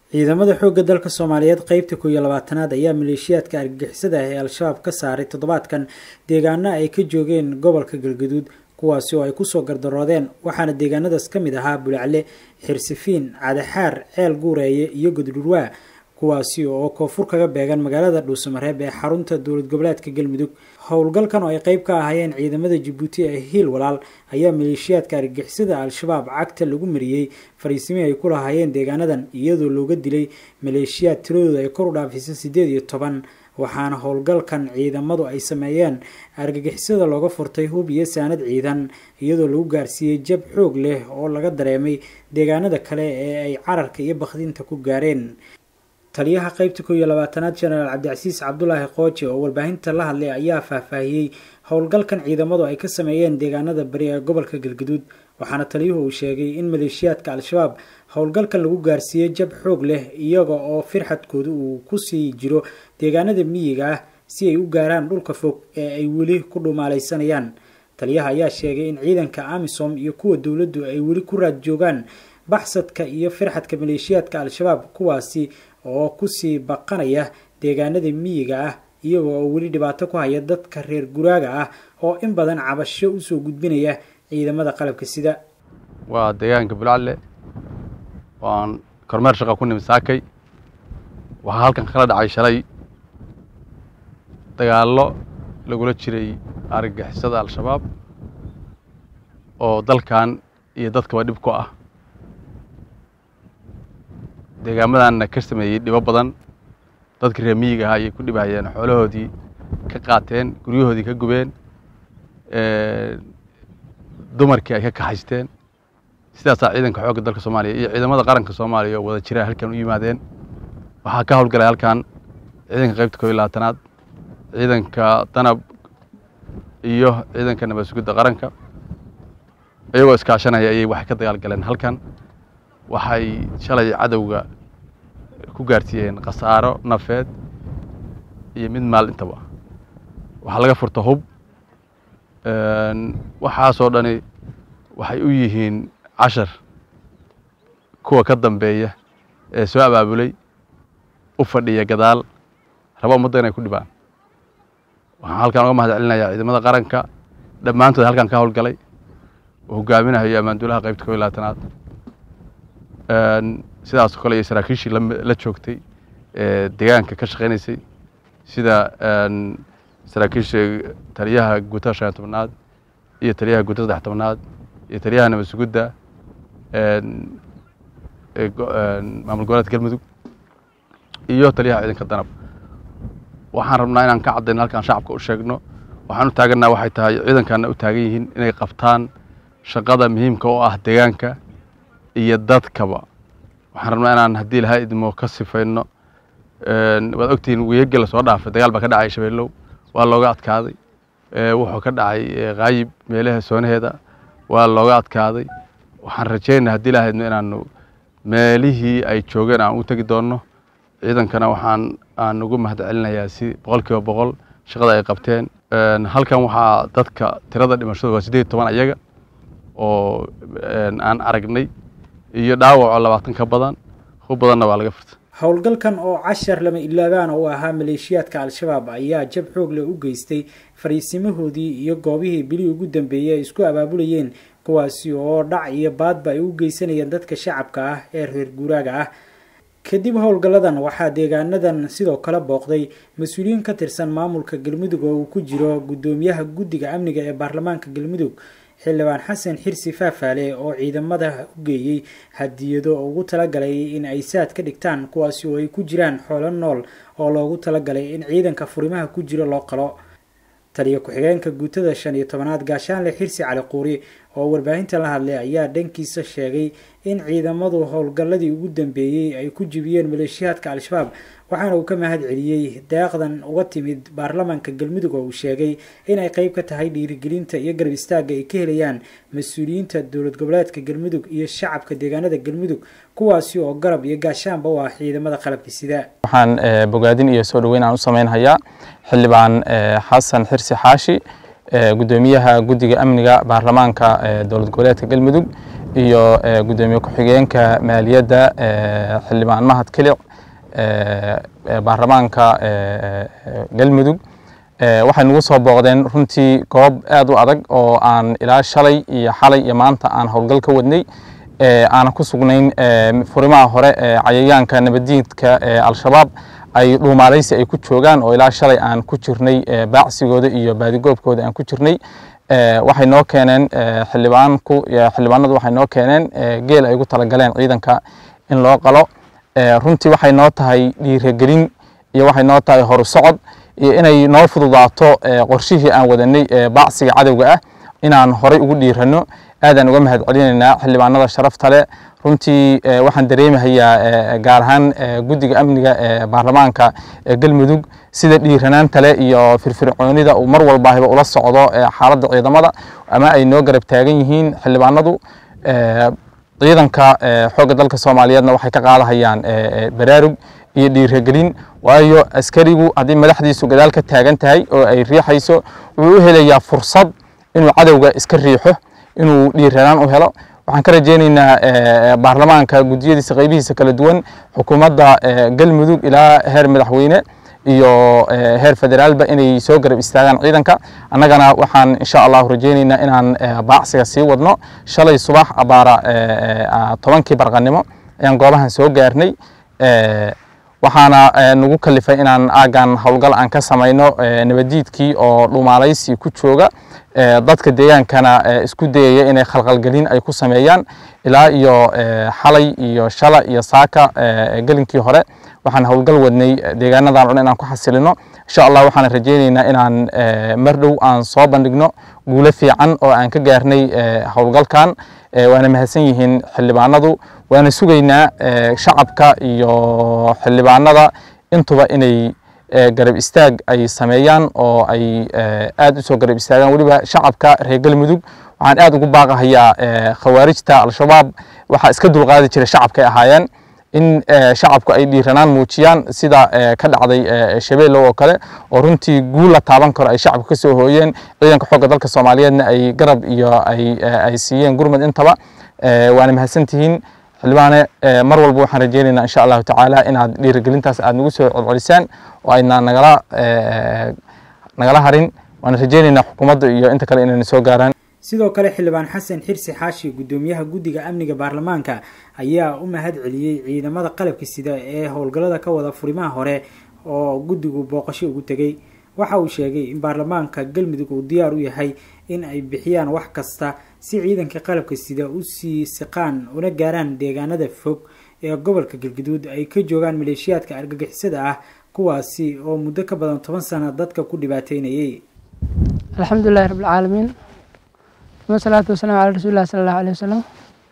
ciidamada xoogga dalka soomaaliyeed qeybta koo iyo labaatanaad ayaa maleeshiyaadka argagixisada ah ee al-shabaab ka saaray toddobaadkan deegaano ay ka joogeen gobolka galgaduud kuwaasi oo ay kusoo gardaroodeen waxaana deegaanadaas ka mid ahaa bulcalle xirsifiin cadaxaar ceel guureeye iyo godhurwaa kuwaasi oo koonfur kaga beegan magaalada dhuusamareeb ee xarunta dowlad goboleedka galmudug howlgalkan oo ay qeyb ka ahaayeen ciidamada jabuuti ee hiil walaal ayaa maleeshiyaadka argagixisada al-shabaab cagta lagu mariyey fariisimihii ay ku lahaayeen deegaanadan iyadoo looga dilay maleeshiyaad tiradooda ay kor u dhaafaysa siddeed iyo toban waxaana howlgalkan ciidamadu ay sameeyeen argagixisada looga furtay hub iyo saanad ciidan iyadoo lagu gaarsiiyey jab xoog leh oo laga dareemay deegaanada kale ee ay cararka iyo bakdinta ku gaareen taliyaha qeybta koo iyo labaatanaad jenaraal cabdicasiis cabdulaahi qooje oo warbaahinta la hadlay ayaa faahfaahiyey howlgalkan ciidamadu ay ka sameeyeen deegaanada bari ee gobolka galgaduud waxaana taliyuhu uu sheegay in maleeshiyaadka al-shabaab howlgalkan lagu gaarsiiyey jab xoog leh iyaga oo firxadkooda uu kusii jiro deegaanada miyiga ah si ay u gaaraan dhulka fog ee ay weli ku dhumaalaysanayaan taliyaha ayaa sheegay in ciidanka amisom iyo kuwa dowladdu ay weli ku raad joogaan baxsadka iyo firxadka maleeshiyaadka al-shabaab kuwaasi oo kusii baqanaya deegaanada miyiga ah iyaga oo weli dhibaato ku haya dadka reer guraaga ah oo in badan cabasho usoo gudbinaya ciidamada qalabka sida waa deegaanka bulcalle waan kormeer shaqa ku nimi saakay waxaa halkan kala dhacay shalay dagaallo lagula jiray argagixisada al-shabaab oo dalkan iyo dadkaba dhib ku ah deegaamadanna ka sameeyey dhibo badan dadkii reer miyiga ahaa ayay ku dhibahayeen xoolahoodii ka qaateen guryahoodii ka gubeen dumarkii ay ka kaxaysteen sidaasaa ciidanka xoogga dalka soomaaliya iyo ciidamada qaranka soomaaliya oo wada jira halkan u yimaadeen waxaa ka howlgalay halkan ciidanka qaybta koo iyo labaatanaad ciidanka danab iyo ciidanka nabad sugidda qaranka iyagoo iskaashanaya ayay waxay ka dagaalgaleen halkan waxay shalay cadowga ku gaarsiiyeen khasaaro nafeed iyo mid maal intaba waxaa laga furta hub waxaasoo dhani waxay u yihiin cashar kuwa ka dambeeya ee soo abaabulay u fadhiya gadaal raba ummadda inay ku dhibaan waxaan halkan uga mahad celinayaa ciidamada qaranka dhammaantood halkan ka howlgalay oo hogaaminahayo ammaanduulaha qaybta koo iyo labaatanaad sidaasoo kale iyo saraakiishii la joogtay ee deegaanka ka shaqaynaysay sida saraakiisha taliyaha guutada shan iyo tobnaad iyo taliyaha guutada saddex tobnaad iyo taliyaha nabad sugudda maamul goboleedka galmudug iyo taliyaha ciidanka danab waxaan rabnaa inaan ka caddayno halkaan shacabka u sheegno waxaan u taaganaa waxay tahay ciidankaana u taagan yihiin inay qabtaan shaqada muhiimka oo ah deegaanka iyo dadkaba waxaan rabnaa inaan haddii lahaa idmo ka sifayno waad ogtihiin wiyagii lasoo dhaafay dagaal baa ka dhacay shabeellow waa looga adkaaday wuxuu ka dhacay kaayib meelaha soonaheeda waa looga adkaaday waxaan rajaynaa haddii lahaa idmo inaanu meelihii ay joogeen aan u tegi doonno ciidankana waxaan aan ugu mahad celinayaa si boqol kiiba boqol shaqada ay qabteen halkan waxaa dadka tirada dhimashadu waa siddeed iyo toban ayaga oo aan aragnay iyo dhaawaco labaatan ka badan hub badanna waa laga furtay howlgalkan oo cashar lama ilaabaan u ahaa maleeshiyaadka al-shabaab ayaa jab xoog leh u geystay fariisimahoodii iyo goobihii bilihii ugu dambeeyey ay isku abaabulayeen kuwaasi oo dhac iyo baadba ay u geysanayeen dadka shacabka ah ee reer guuraaga ah kadib howlgalladan waxaa deegaanadan sidoo kale booqday mas-uuliyiin ka tirsan maamulka galmudug oo uu ku jiro guddoomiyaha guddiga amniga ee baarlamaanka galmudug xildhibaan xasan xirsi faafaale oo ciidamada u geeyey hadiyado ugu talagalay in ay saad ka dhigtaan kuwaasi oo ay ku jiraan xoolo nool oo loogu talagalay in ciidanka furimaha ku jiro loo qalo taliya ku-xigeenka guutada shan iyo tobanaad gaashaanle xirsi cali quuri oo warbaahinta la hadlay ayaa dhankiisa sheegay in ciidamadu howlgalladii ugu dambeeyey ay ku jibiyeen maleeshiyaadka al-shabaab waxaana uu ka mahad celiyey daaqdan uga timid baarlamaanka galmudug oo uu sheegay inay qeyb ka tahay dhiirigelinta iyo garab istaagga ay ka helayaan mas-uuliyiinta dowlad goboleedka galmudug iyo shacabka deegaanada galmudug kuwaasi oo garab iyo gaashaanba u ah ciidamada qalabka sida waxaan bogaadin iyo soo dhoweyn aan u sameynhayaa xildhibaan xasan xirsi xaashi gudoomiyaha guddiga amniga baarlamaanka dowlad goboleedka galmudug iyo gudoomiye ku-xigeenka maaliyadda xildhibaan mahad kilic baarlamaanka galmudug waxay nagu soo booqdeen runtii goob aad u adag oo aan ilaa shalay iyo xalay iyo maanta aan howlgal ka wadnay aanan ku sugnayn furimaha hore ee cayayaanka nabaddiidka ee al-shabaab ay dhuumaalaysi ay ku joogaan oo ilaa shalay aan ku jirnay baacsigooda iyo baadigoobkooda aan ku jirnay waxay noo keeneen xildhibaanku xildhibaanadu waxay noo keeneen geel ay ugu talagaleen ciidanka in loo qalo runtii waxay noo tahay dhiiragelin iyo waxay noo tahay horu socod iyo inay noo fududaato qorshihii aan wadanay baacsiga cadowga ah inaan horay ugu dhiirano aadaan uga mahad celinaynaa xildhibaanada sharafta leh runtii waxaan dareemahayaa gaar ahaan guddiga amniga ee baarlamaanka galmudug sida dhiiranaanta leh iyo firfircoonida uu mar walbaahiba ula socdo xaaladda ciidamada ama ay noo garab taagan yihiin xildhibaanadu ciidanka xoogga dalka soomaaliyeedna waxay ka qaadahayaan baraarug iyo dhiiragelin waayo askarigu haddii madaxdiisu gadaal ka taagan tahay oo ay riixayso wuxuu u helayaa fursad inuu cadowga iska riixo inuu dhiiranaan u helo waxaan ka rajeyneynaa baarlamaanka gudiyadiisa qaybihiisa kala duwan xukuumadda galmudug ilaa heer madaxweyne iyo heer federaalba inay soo garab istaagaan ciidanka annagana waxaan insha allahu rajeyneynaa inaan baacsiga sii wadno shalay subax abaara tobankii barqanimo ayaan goobahan soo gaarnay waxaana nagu kalifay inaan aagan howlgal aan ka samayno nabadiidkii oo dhumaalaysi ku jooga dadka deegaankana isku dayaya inay khalqalgelin ay ku sameeyaan ilaa iyo xalay iyo shala iyo saaka gelinkii hore waxaan howlgal wadnay deegaanadan o dhan inaan ku xasilino insha allah waxaan rajeyneynaa inaan mar dhow aan soo bandhigno guulo fiican oo aan ka gaarnay howlgalkan waana mahadsan yihiin xildhibaanadu waana sugaynaa shacabka iyo xildhibaanada intuba inay garab istaag ay sameeyaan oo ay aad u soo garab istaagaan weliba shacabka reer galmudug waxaan aad ugu baaqahayaa khawaarijta al-shabaab waxaa iska dulqaadi jira shacabkay ahaayeen in shacabku ay dhiiranaan muujiyaan sida ka dhacday shabeellow oo kale oo runtii guul la taaban karo ay shacabka ka soo hooyeen ciidanka xoogga dalka soomaaliyeedna ay garab iyo ay siiyeen gurmud intaba waana mahadsantihiin xildhibaane mar walba waxaan rajeyneynaa insha allahu tacaala inaad dhiirigelintaas aad nagu soo celcelisaan oo ayna nagala nagala harin waana rajeyneynaa xukuumadda iyo inta kale inayna soo gaaraan sidoo kale xildhibaan xasan xirsi xaashi guddoomiyaha guddiga amniga baarlamaanka ayaa u mahad celiyey ciidamada qalabka sida ee howlgallada ka wada furimaha hore oo guddigu booqasho ugu tegey waxa uu sheegay in baarlamaanka galmudug uu diyaar u yahay in ay bixiyaan wax kasta si ciidanka qalabka sida u sii siqaan una gaaraan deegaanada fog ee gobolka galguduud ay ka joogaan maleeshiyaadka argagixisada ah kuwaasi oo muddo ka badan toban sana dadka ku dhibaateynayay alxamdulilahi rabbilcaalamiin uma salaatu wasalaamu calaa rasuulillahi sala allahu aleyh wasalam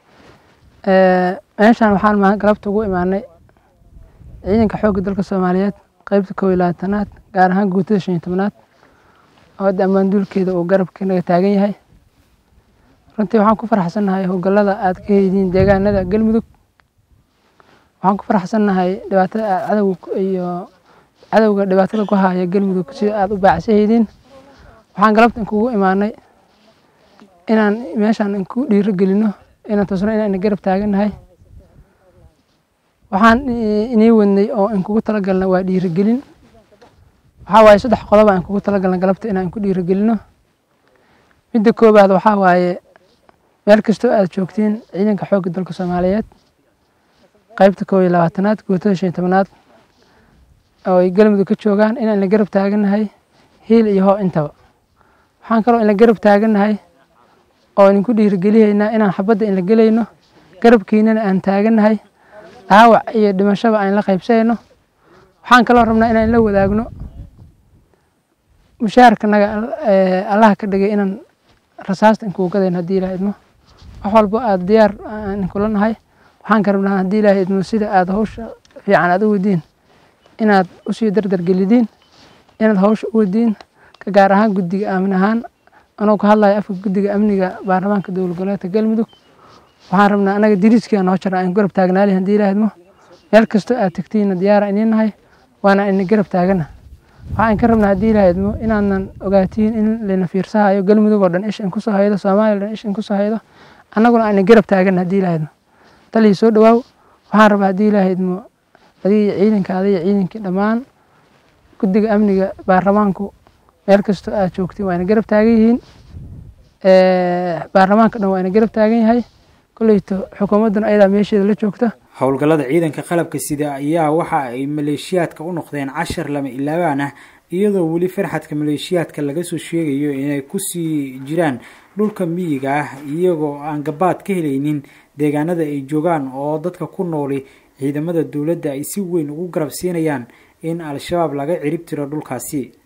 meeshaan waxaan galabta ugu imaanay ciidanka xoogga dalka soomaaliyeed qeybta kow iyo labaatanaad gaar ahaan guutada shan iyo tobanaad oo hadda ammaanduulkeeda uu garabka naga taagan yahay runtii waxaan ku faraxsannahay howlgallada aad ka heydiin deegaanada galmudug waxaan ku faraxsannahay dhibaatada aad cadowga iyo cadowga dhibaatada ku haya galmudug sida aad u baacsahaydiin waxaan galabta inkugu imaanay inaan meeshaan inku dhiiro gelino inaan tusno inaan garab taagannahay waxaan inii wadnay oo inkugu talagalna waa dhiirigelin waxaa waaye saddex qodob aan kugu talagalna galabta inaan inku dhiirigelino midda koobaad waxaa waaye meel kastoo aad joogtiin ciidanka xoogga dalka soomaaliyeed qaybta koob iyo labaatanaad guutada shan iyo tobanaad oo ay galmudug ka joogaan inaan la garab taagannahay hiil iyo hoo intaba waxaan kaloo in la garab taagannahay oo idinku dhiirigelihaynaa inaan xabadda in la gelayno garabkiinana aan taagannahay dhaawac iyo dhimashaba aan la qaybsanayno waxaan kaloo rabnaa inaan la wadaagno mushaharkanaga allaha ka dhigay inaan rasaasta inkuu gadayno haddii ilaah idmo wax walbo aad diyaar aan inkula nahay waxaan ka rabnaa haddii ilaah idmo sida aad hawsha fiican aad u wadiin inaad usii dardargelidiin inaad hawsha u wadiin ka gaar ahaan guddiga aamin ahaan anuu ka hadlayo afka guddiga amniga baarlamaanka dowlad goboleedka galmudug waxaan rabnaa anaga diriiskiia noo jara aan garab taagnaali haddii ilaah idmo meel kastoo aad tegtiinna diyaara iniin nahay waana ina garab taagana waxaan ka rabnaa haddii ilaah idmo inaanan ogaatiin in layna fiirsahayo galmudug oo dhan ish in kusoo haydo soomaaliya o dhan ish in kusoo haydo annaguna ayna garab taagan haddii ilahaydmo talii soo dhawaaw waxaan rabaa haddii ilahaydmo adiga iyo ciidankaada iyo ciidankii dhammaan guddiga amniga baarlamaanku meel kastoo aad joogtiin waa ina garab taagan yihiin baarlamaanka dhan waa ina garab taagan yahay kolleyto xukuumadduna ayadaa meesheeda la joogta howlgallada ciidanka qalabka sida ayaa waxa ay maleeshiyaadka u noqdeen cashar lama ilaabaan ah iyadoo weli farxadka maleeshiyaadka laga soo sheegayo inay kusii jiraan dhulka miyiga ah iyagoo aan gabaad ka helaynin deegaanada ay joogaan oo dadka ku nooli ciidamada dowladda ay si weyn ugu garab siinayaan in al-shabaab laga cirib tiro dhulkaasi